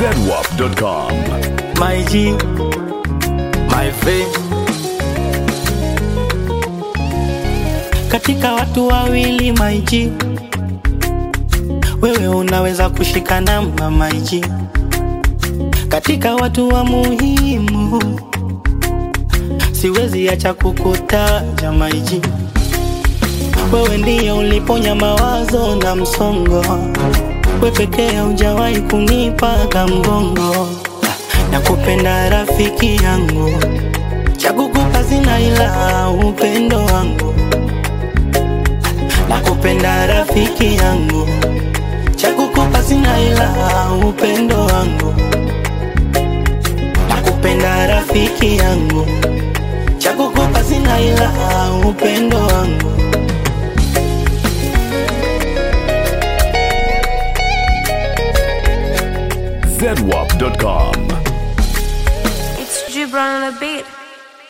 zedwap.com. my G, my V. Katika watu wawili my G, wewe unaweza kushika namba my G. Katika watu wa muhimu, siwezi acha kukutaja my G. Wewe ndiye uliponya mawazo na msongo, we pekee hujawahi kunipaga mgongo nakupenda rafiki yangu, chakukupa sina ila upendo wangu. Nakupenda rafiki yangu, chakukupa sina ila upendo wangu. Nakupenda rafiki yangu, chakukupa sina ila upendo wangu. zedwap.com. It's Gibran on the beat.